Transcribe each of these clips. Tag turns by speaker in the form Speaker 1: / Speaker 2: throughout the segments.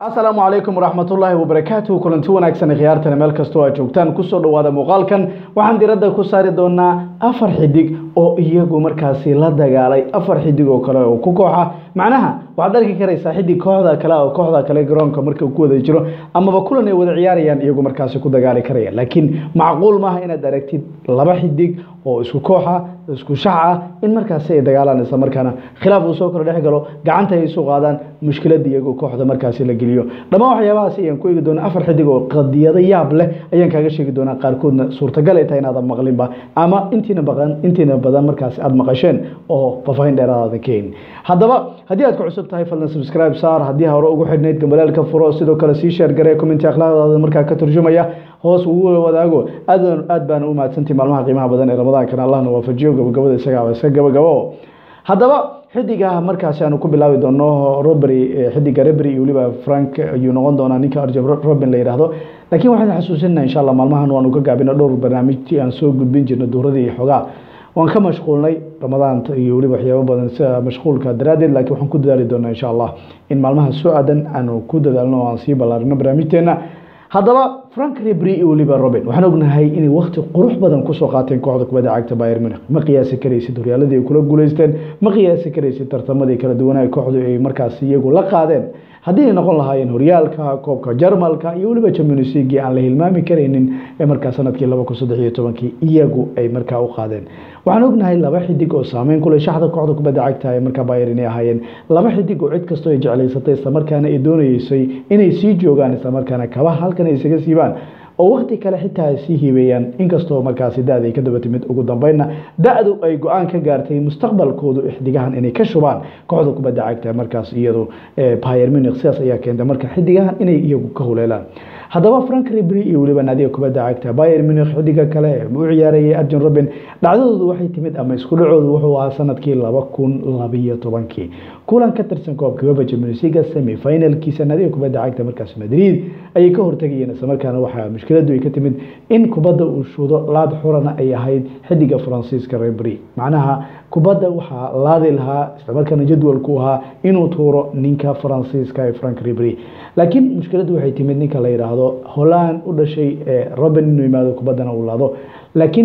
Speaker 1: asalaamu calaykum waraxmatullaahi wabarakaatuhu kulanti wanaagsan khiyaartana meel kastoo aad joogtaan kusoo dhawaada muuqaalkan waxaan diradda ku saari doonaa afar xidig oo iyagu markaasi la dagaalay afar xidig oo kale oo ku kooxa macnaha waxaad arki karaysaa xidig kooxda kale oo kooxda kale garoonka marka ku wada jiro amaba kulan ay wada ciyaarayaan iyagu markaasi ku dagaali karaya laakiin macquul maaha inaad aragtid laba xidig oo isku kooxa isku shac ah in markaasi ay dagaalaan isla markaana khilaaf uu soo kala dhex galo gacanta ay isu qaadaan mushkilada iyagoo kooxda markaasi la geliyo dhammaan waxyaabahaas ayaan ku eegi doonaa afar xidig oo qadiyado yaab leh ayaan kaaga sheegi doonaa qaarkoodna suurtagal ay tahay inaadan maqlinba ama intiina baqan intiina badan markaasi aada maqasheen oo faahfaahin dheeraadaada keyn haddaba haddii aad ku cusub tahay fadlan subscribe saar haddii hore ugu xidhnayd gambalaalka furo sidoo kale sii sheer garee commenti akhlaaqdaada markaa ka turjumaya hoos ugu wadaago aad aad baana u mahadsantii maalmaha qiimaha badan ee ramadaankana allahna waafajiyo gabagabada isagaa iska gabagabo haddaba xidiga markaasi aanu ku bilaabi doono robry xidiga rebry iyo weliba frank ayuu noqon doonaa ninka arjab robin la yidhaahdo laakiin waxaan xasuusinaa insha allah maalmahan waanu ka gaabina dhowr barnaamijtii aan soo gudbin jirna duuradii iyo xogaa waan ka mashquulnay ramadaanta iyo weliba waxyaabo badan sida mashquulka daraaddeed laakiin waxaan ku dadaali doonaa insha allah in maalmaha soo aadan aanu ku dadaalno oo aan sii ballaarino barnaamijteena haddaba frank rebry iyo weliba robin waxaan ognahay inay wakti qurux badan kusoo qaateen kooxda kubadda cagta bayer munich ma qiyaasi karaysid horyaaladii ay kula guuleysteen ma qiyaasi karaysid tartamadii kala duwanaa kooxdu ay markaasi iyagu la qaadeen haddii ay noqon lahaayeen horyaalka koobka jarmalka iyo weliba champions league aan la hilmaami karaynin ee markaa sanadkii laba kun saddex iyo tobankii iyagu ay markaa u qaadeen waxaan ognahay laba xidig oo saameyn kule shaxda kooxda kubadda cagta ee markaa bayer inay ahaayeen laba xidig oo cid kastoo ay jeclaysatay islamarkaana ay doonayeysay inay sii joogaan islamarkaana kabaha halkan ay isaga siibaan oo wakti kale xitaa ay sii hiibeeyaan inkastoo markaasi da-da ay ka daba timid ugu dambeynna da-du ay go-aan ka gaartay mustaqbalkoodu xidigahan inay ka shubaan kooxda kubadda cagta markaas iyadu bayer munich sidaas ayaa keentay marka xidigahan inay iyagu ka huleelaan haddaba frank rebry iyo weliba naadiga kubadda cagta bayer munich xidiga kale u ciyaarayay arjen robin dhacdadoodu waxay timid ama isku dhacoodu wuxuu ahaa sanadkii laba kun labiyo tobankii kulan ka tirsan koobka uefa champions league semi finalkiisa naadiga kubadda cagta markaas madrid ayay ka hortagayeen isla markaana waxaa mushkiladu ay ka timid in kubadda uu shuudo laad xurana ay ahayd xidiga faransiiska rebry macnaha kubadda waxaa laadi lahaa islamarkaana jadwalku ahaa inuu tuuro ninka faransiiska ee frank rebry laakiin mushkiladu waxay timid ninka la yidhaahdo holland u dhashay robin inuu yimaado kubaddana uu laado laakiin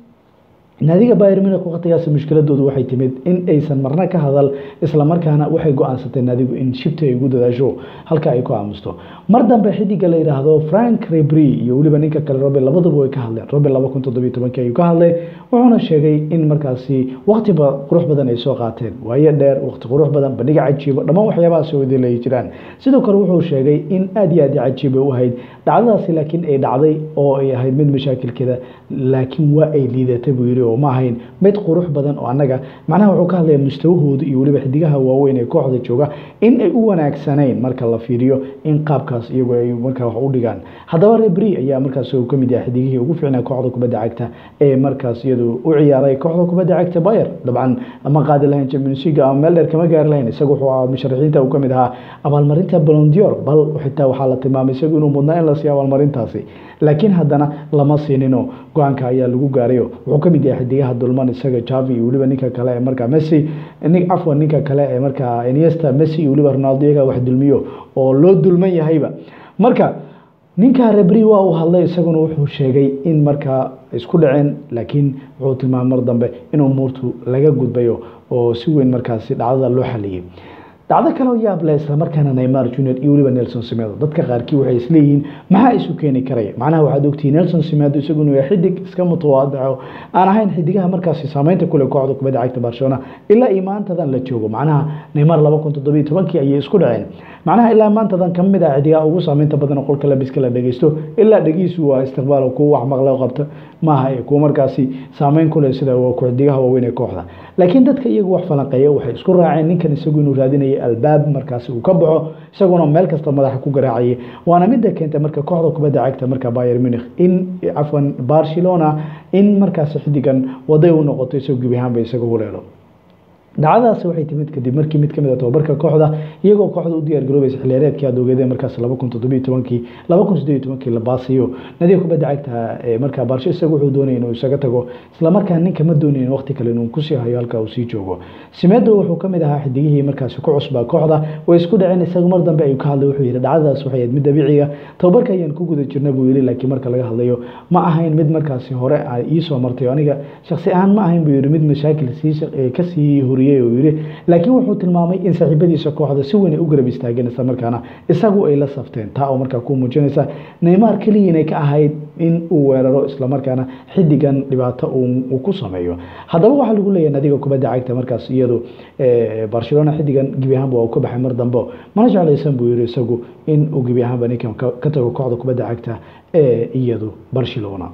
Speaker 1: naadiga bayer munich waqtigaas mushkiladoodu waxay timid in aysan marna ka hadal islamarkaana waxay go-aansatay naadigu in shibta ay ugu dadaasho halka ay ku aamusto mar dambe xidiga la yidhaahdo frank rebry iyo weliba ninka kale robin labaduba way ka hadleen robin laba kun toddobiyo tobankii ayuu ka hadlay wuxuuna sheegay in markaasi waqtiba qurux badan ay soo qaateen waayo dheer waqti qurux badan bandhiga cajiibo dhammaan waxyaabahaas wadilay jiraan sidoo kale wuxuu sheegay in aada iyo aad cajiib ay u ahayd dhacdadaasi laakiin ay dhacday oo ay ahayd mid mashaakilkeeda laakiin waa ay liidatay buu yiri oo ma ahayn mid qurux badan oo annaga macnaha wuxuu ka hadlaya mustawahooda iyo weliba xidigaha waaweyn ee kooxda jooga in ay u wanaagsanayn marka la fiiriyo in qaabkaas iyagu ay markaa wax u dhigaan haddaba rebry ayaa markaas uu ka mid yahay xidigihii ugu fiicnaa kooxda kubadda cagta ee markaas iyadu u ciyaaray kooxda kubadda cagta bayer dabcan ma qaadi lahayn champions league ama meel dheer kama gaari lahayn isagu wuxuu ahaa musharaxiinta uu ka mid ahaa abaalmarinta blondior bal xitaa waxaa la tilmaamay isagu inuu mudnaa in la siiyo abaalmarintaasi laakiin haddana lama siinino go-aanka ayaa lagu gaarayo wuxuu ka mid yahay xidigaha dulman isaga javi iyo weliba ninka kale ee markaa messi cafwan ninka kale ee markaa iniesta messi iyo weliba ronaldo iyaga wax dulmiyo oo loo dulman yahayba marka ninka rebry waa uu hadlay isaguna wuxuu sheegay in markaa isku dhaceen laakiin wuxuu tilmaamay mar dambe in umuurtu laga gudbayo oo si weyn markaasi dhacdada loo xaliyey dhacdo kaleo yaab leh islamarkaana neymar junior iyo weliba nelson simedo dadka qaarkii waxay isleeyihiin maxaa isu keeni karaya macnaha waxaad ogtihi nelson simedo isaguna waa xidig iska mutawaadaco aan ahayn xidigaha markaasi saameynta kule kooxda kubadda cagta barcelona ilaa iyo maantadan la joogo macnaha neymar laba kun toddobiyo tobankii ayay isku dhaceen macnaha ilaa maantadan ka mid ah xidigaha ugu saameynta badan oo qolka labiska la dhegeysto ilaa dhegiisu waa istiqbaal kuwa wax maqle qabta maaha kuwa markaasi saameyn kule sida xidigaha waaweyn ee kooxda laakiin dadka iyagu wax falanqeeya waxay isku raaceen ninkan isagu inuu raadinaya albaab markaasi uu ka baxo isaguna meel kasta madaxa ku garaacayay waana midda keentay marka kooxda kubadda cagta marka bayer munich in cafwan barcelona in markaasi xidigan waday u noqoto isagoo gebi ahaanba isaga huleelo dhacdadaasi waxay timid kadib markii mid kamid a tobabarka kooxda iyagoo kooxda u diyaar garoobaysa xiliyaareedkii aad ogeedeen markaas laba kun toddobiyo tobankii laba kun siddeed iyo tobankii la baasiyo nadiga kubadda cagta ee markaa baarsho isagu wuxuu doonaya inuu isaga tago islamarkaa ninka ma doonayin waqti kale inuu kusii hayo halka uu sii joogo simedo wuxuu kamid ahaa xidigihii markaasi ku cusbaa kooxda way isku dhaceen isagu mar dambe ayuu ka hadlay wuxuu yihi dhacdadaas waxay ahayd mid dabiiciga tobabarka ayaan ku guda jirna buu yihi laakiin marka laga hadlayo ma ahayn mid markaasi hore iisoo martay aniga shaksi ahaan ma ahayn buu yihi mid mashaakil kasii horiyey uu yihi laakiin wuxuu tilmaamay in saaxiibadiisa kooxda si weyn ay u garab istaageen isla markaana isagu ay la safteen taa oo markaa ku muujinaysa neymar keliya inay ka ahayd in uu weeraro islamarkaana xidigan dhibaato uu ku sameeyo haddaba waxaa lagu leeyahay nadiga kubadda cagta markaas iyadu barcelona xidigan gebi ahaanba waa ka baxay mar dambe mana jeclaysan buu yihi isagu in uu gebi ahaanba ninkan ka tago kooxda kubadda cagta ee iyadu barcelona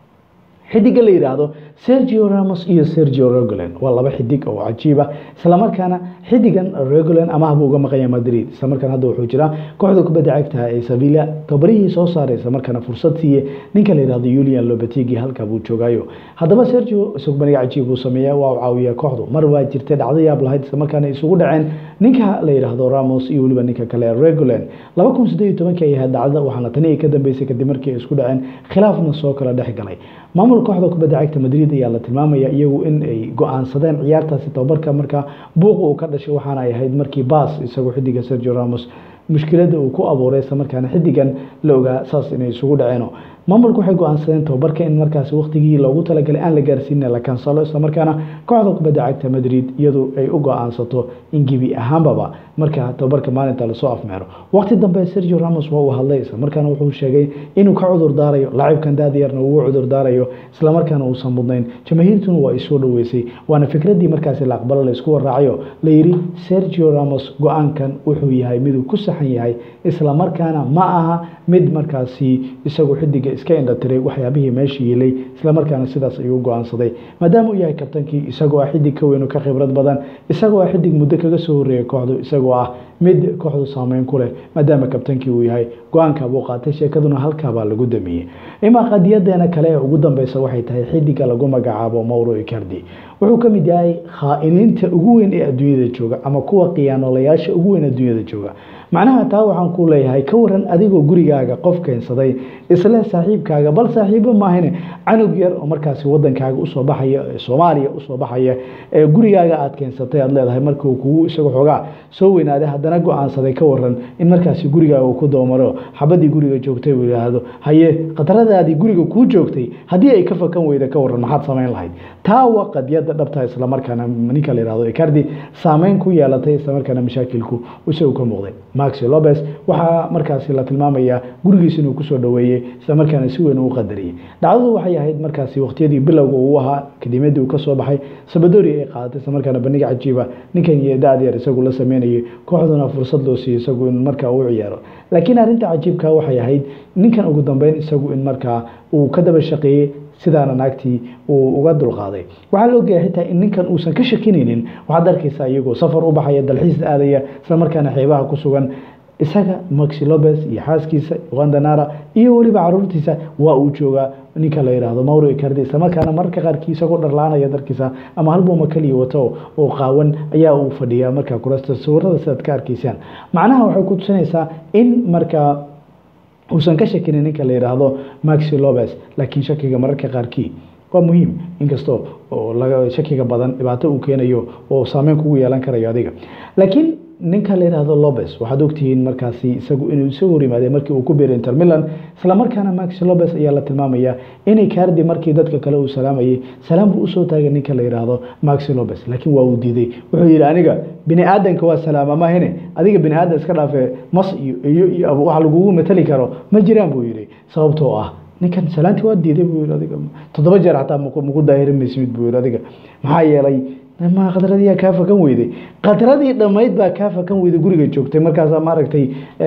Speaker 1: xidiga la yidhaahdo sergio ramos iyo sergio regolen waa laba xidig oo cajiiba islamarkaana xidigan regolen amaha buu uga maqanya madrid islamarkaana hadda wuxuu jiraa kooxda kubadda cagta ee sevilla tabarihii soo saaray islamarkaana fursad siiye ninka la yidhahdo julian lobetigi halka buu joogaayo haddaba sergio isagu baniga cajiib buu sameeya waa u caawiyaa kooxdu mar waa jirtay dhacdo yaab lahayd islamarkaana isugu dhaceen ninka la yidhaahdo ramos iyo weliba ninka kale regolen laba kun siddeed iyo tobankii ay ahayd dhacdada waxaana tani ay ka dambeysay kadib markii ay isku dhaceen khilaafna soo kala dhex galay maamul kooxda kubadda cagta madrid ayaa la tilmaamaya iyagu in ay go-aansadeen ciyaartaasi tababarka markaa buuq uu ka dhashay waxaana ay ahayd markii baas isagoo xidiga sergio ramos mushkilada uu ku abuuray isla markaana xidigan la ogaa saas inay isugu dhaceeno maamulku waxay go-aansadeen tababarka in markaasi waqtigii loogu talagalay aan la gaarsiina la kansalo islamarkaana kooxda kubadda cagta madrid iyadu ay u go-aansato in gebi ahaanbaba markaa tababarka maalinta lasoo afmeero waqti dambe sergio ramos waa uu hadlay islamarkaana wuxuu sheegay inuu ka cudur daarayo laacibkan daadiyarna ugu cudur daarayo islamarkaana uusan mudnayn jamaahiirtuna waa isoo dhoweysay waana fikradii markaasi la aqbalo la isku waraacayo la yidhi sergio ramos go-aankan wuxuu yahay miduu ku saxan yahay islamarkaana ma aha mid markaasi isagu xidiga iska indhatiray waxyaabihii meesha yeelay islamarkaana sidaas ayuu go-aansaday maadaama uu yahay kabtankii isagoo ah xidig ka weyn oo ka khibrad badan isagoo ah xidig muddo kaga soo horreeyay kooxdu isagoo ah mid kooxdu saameyn ku leh maadaama kabtankii uu yahay go-aanka buu qaatay sheekaduna halkaabaa lagu damiyey imaa qadiyadeena kale ee ugu dambeysa waxay tahay xidiga lagu magacaabo mauro icardi wuxuu ka mid yahay khaa'iniinta ugu weyn ee adduunyada jooga ama kuwa khiyaanolayaasha ugu weyn adduunyada jooga macnaha taa waxaan ku leeyahay ka waran adigoo gurigaaga qof keensaday isle saaxiibkaaga bal saaxiibo maahane canug yar oo markaasi wadankaaga usoo baxaya soomaaliya usoo baxaya ee gurigaaga aad keensatay aad leedahay markuu kugu isaga xoogaa soo weynaaday haddana go-aansaday ka waran in markaasi gurigaaga uu ku doomaro xabadii guriga joogtay uu yidhaahdo haye qadaradaadii guriga kuu joogtay haddii ay ka fakan weyda ka waran maxaad samayn lahayd taa waa qadiyada dhabta islamarkaana ninka la yihahdo icardi saameyn ku yeelatay islamarkaana mashaakilku isagu ka muuqday maxi lopez waxaa markaasi la tilmaamayaa gurigiisa inuu kusoo dhoweeyey islamarkaana si weyn uu qadariyey dhacdadu waxay ahayd markaasi waqtiyadii bilowga uu ahaa kadimadii uu kasoo baxay sabadori ay qaadatay islamarkaana bandhiga cajiiba ninkan iyo daad yar isagu la sameynayay kooxduna fursad loo siiyey isagu in markaa uu ciyaaro laakiin arrinta cajiibka waxay ahayd ninkan ugu dambeyn isagu in markaa uu ka daba shaqeeyey sidaana naagtii uu uga dulqaaday waxaa la ogyahay xitaa in ninkan uusan ka shakinaynin waxaad arkaysaa iyagoo safar u baxaya dalxiis aadaya islamarkaana xeebaha ku sugan isaga maxi lopez iyo xaaskiisa wandanara iyo weliba caruurtiisa waa uu joogaa ninka la yidhaahdo mauro icardi islamarkaana mararka qaarkii isagoo dharla-aanaya darkiisa ama halbuuma kaliya wato oo qaawan ayaa uu fadhiyaa markaa kurasta sawirada sidaad ka arkaysaan macnaha waxay ku tusinaysaa in markaa uusan ka shakinin ninka la yidhaahdo maxi lopez laakiin shakiga mararka qaarkii waa muhiim inkastoo oo laga shakiga badan dhibaato uu keenayo oo saameyn kugu yeelan karayo adiga laakiin ninka la yidhaahdo lopez waxaad ogtihiin markaasi isagu inuu isagu hor yimaadee markii uu ku biiray inter milan islamarkaana maxi lopez ayaa la tilmaamaya inay kaardi markii dadka kale uu salaamayay salaam buu usoo taagay ninka la yidhaahdo maxi lopez laakiin waa uu diiday wuxuu yidhi aniga bini aadanka waa salaama mahine adiga bini aadan iska dhaafee mas iyo iyo wax lagugu matali karo ma jiraan buu yidhi sababtoo ah ninkan salaantii waa diiday buu yidhi adiga toddoba jeer xataa maku daahirin maysimid buu yidhi adiga maxaa yeelay ma khadradii kaa fakan weyday khadradii dhammayd baa kaa fakan weyday guriga joogtay markaasaa maaragtay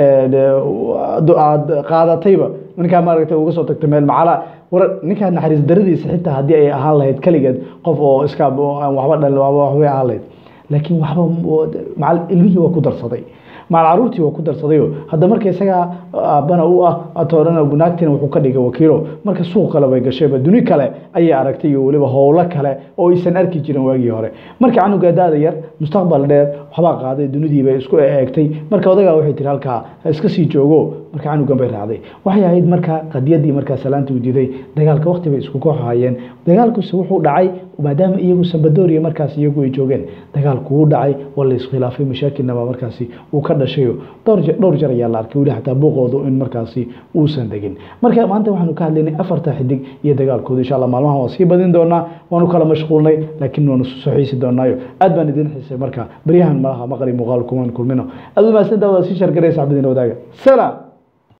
Speaker 1: aad qaadatayba ninkaa maaragtay uga soo tagtay meel macala war ninkaa naxariis daradiisa xitaa haddii ay ahaan lahayd keligeed qof oo iska aan waxba dhal waxbay ahaan lahayd laakiin waxba macal ilmihii waa ku darsaday maal caruurtii waa ku darsadayo hadda marka isagaa aabbana u ah atoorana naagtina wuxuu ka dhigay wakiilo marka suuq kale bay gashayba duni kale ayay aragtay iyo weliba howlo kale oo aysan arki jirin waagii hore marka canuga daada yar mustaqbal dheer waxbaa qaaday dunidiibay isku eegtay marka odagaa waxay tiri halkaa ha iska sii joogo marka canugan bay raacday waxay ahayd marka qadiyadii markaa salaanta uu diiday dagaalka waqti bay isku kooxahayeen dagaalkuse wuxuu dhacay maadaama iyagu sambadooriya markaas iyagu ay joogeen dagaalku wuu dhacay waa la iskhilaafay mashaakilnaba markaasi uu ka dhashayo dhowr jar ayaa la arkay weli xataa buuqoodu in markaasi uusan degin marka maanta waxaanu ka hadlaynay afarta xidig iyo dagaalkooda insha allah maalmahan waa sii badin doonaa waanu kala mashquulnay laakiin waanu soo xiisi doonaayo aad baan idin xiisay marka baryahan malaha maqli muuqaal kuman kulmino aad u mahadsan daawada sii shargaraysa xabadiina wadaaga salaam